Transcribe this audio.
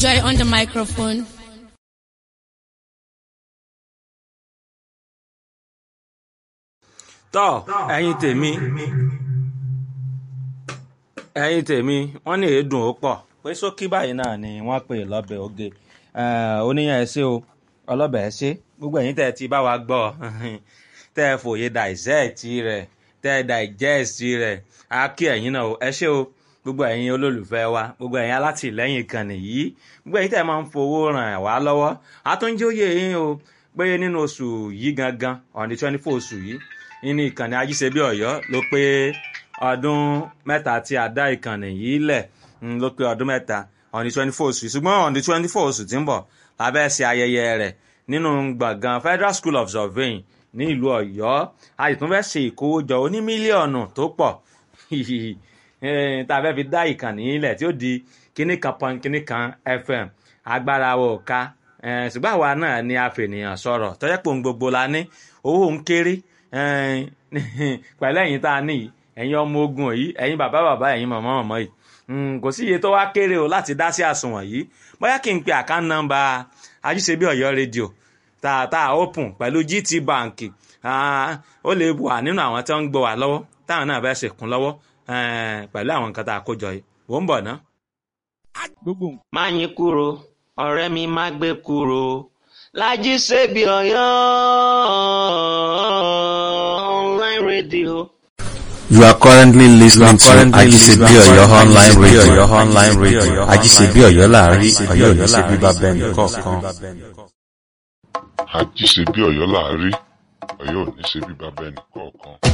Joy on the microphone. tọ́ ẹ̀yin tèmi ẹ̀yin tèmi wọ́n ní èédùn ó pọ̀ pé sókí báyìí náà ni wọ́n pè lọ́bẹ̀ oge oníyàn ẹ ṣé o ọlọ́bẹ̀ ẹ ṣé gbogbo ẹ̀yin tẹ́ ẹ ti bá wa gbọ́ tẹ́ ẹ fòye dàìsẹ́ẹ̀tì rẹ̀ tẹ́ ẹ dàìjẹ́ẹ̀sì rẹ̀ á kí ẹ̀yin náà o ẹ ṣé o gbogbo ẹ̀yin olólùfẹ́ wa gbogbo ẹ̀yin alátìlẹ́yìn ìkànnì yìí gbogbo ẹ̀yin tẹ́ ẹ máa ń fowó ràn wá lọ́wọ́ àtúnjóyè yín o pé nínú oṣù yìí gangan on the twenty four oṣù yìí nínú ìkànnì ajíṣebí ọ̀yọ́ ló pé ọdún mẹ́ta tí a dá ìkànnì yìí lẹ̀ ló pé ọdún mẹ́ta on the twenty four oṣù ṣùgbọ́n on the twenty four oṣù tí ń bọ̀ la fẹ́ ṣe ayẹyẹ rẹ̀ nínú gbọ̀ngàn federal school of surveying ní ìlú ọ̀yọ́ a sì tún fẹ́ ṣe ìkówójọ oní mílíọ̀nù tó pọ̀ tá a fẹ́ fi dá ìkànnì yìí lẹ̀ tí ó di kíní kan pọn kíní kan fm agbára wo ká ṣùgbọ́n àwa náà ni a fènìyàn sọ̀rọ̀ tọ́jọ́ pé òun gbogbo la ní owó ń kéré pẹ̀lú ẹ̀yin tá a ní yìí ẹ̀yin ọmọ ogun yìí ẹ̀yin bàbá bàbá ẹ̀yin màmá màmá yìí kò sí iye tó wá kéré o láti dá sí àsùnwọ̀n yìí bóyá kí n pe àkáǹtì nọ́mbà ajíṣebí ọ̀yọ́ rédíò tààtà open pẹ̀lú gt bank ó lè wà nínú àwọn tí wọ́n ń gbọ́ wà lọ́wọ́ táwọn náà fẹ́ ṣèkún lọ́wọ́ pẹ̀lú àwọn nǹkan tá a kó jọ yìí wò ń bọ̀ ná. má yín kúrò ọ̀rẹ́ mi má gbé kúrò lájí ṣebí ọ̀yọ́ online radio. You are currently listening to Ajisebi Oyo online radio. online radio. Ajisebi Oyo láàrin Oyo ní ṣe bíbá bẹ́ẹ̀ nìkọ̀ọ̀kan. àjíṣe bí ọ̀yọ́ láàárí ọ̀yọ́ ò ní ṣe bí bàbá ẹnì kọ̀ọ̀kan.